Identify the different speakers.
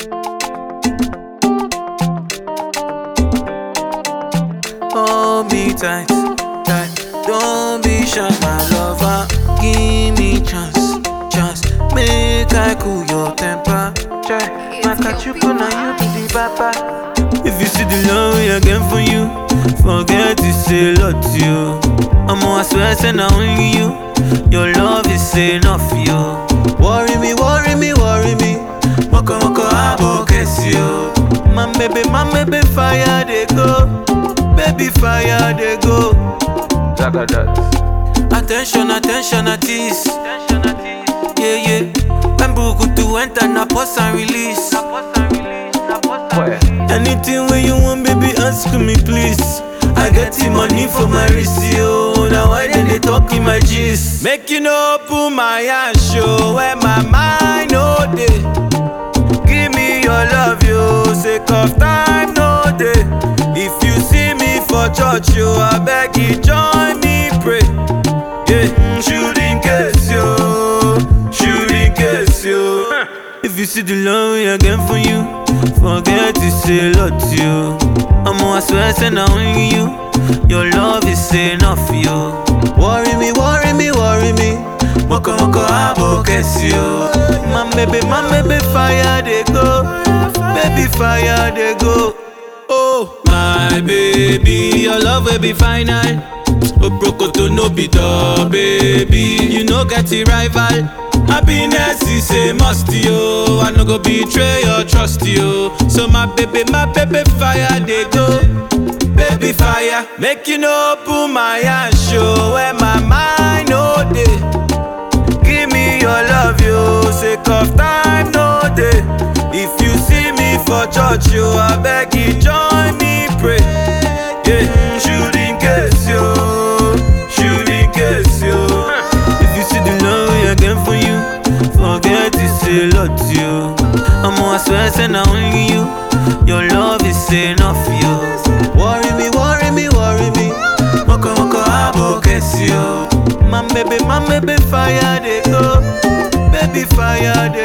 Speaker 1: Hold me tight, tight. Don't be shy, my lover. Give me chance, chance. Make I cool your temper. Try, my kachuku now you be the papa. If you see the love I get for you, forget to say lot to you. I'm I swear, say now only you. Your love is enough, you. Worry me, worry me, worry me. Moko moko abo you. My baby, my baby, fire they go. Baby, fire they go.
Speaker 2: Jaga that.
Speaker 1: Attention, attention, at this. Yeah, yeah. When Buku to enter, na pause and release.
Speaker 2: Where?
Speaker 1: Anything where you want, baby, ask me, please. I get the money for my wrist, yo. Now why then they talk in my gist? Make you know, open my hand, show where my mind, no day. Give me your love, yo. Sake of time, no day. If you see me for church, yo, I beg you, join me, pray. Yeah, mm, shoot in case, yo. Shoot in case, yo. If you see the love I get for you, forget to say lot to you. I'm I swear, say now only you. Your love is enough, yo. Worry me, worry me, worry me. Moko moko abo you. My baby, my baby, fire they go. Baby, fire they go. Oh, my baby, your love will be final. Obroko to no be the baby. You no get a rival. Happiness is a must, yo. I no go betray your trust, yo. So my baby, my baby, fire they go. Baby fire, make you no open my hand, show where my mind no day. Give me your love, yo. Sake of time, no day. If you see me for church, yo, I beg you join me, pray. Yeah, mm, shoot in case, yo. Shoot in case, yo. If you see the love I get for you, forget to say lot to you. I'm I swear, say now only you. Your love is enough, yo. Worry me, worry me, worry me. Moko moko abo you. My baby, my baby, fire they go. Baby, fire they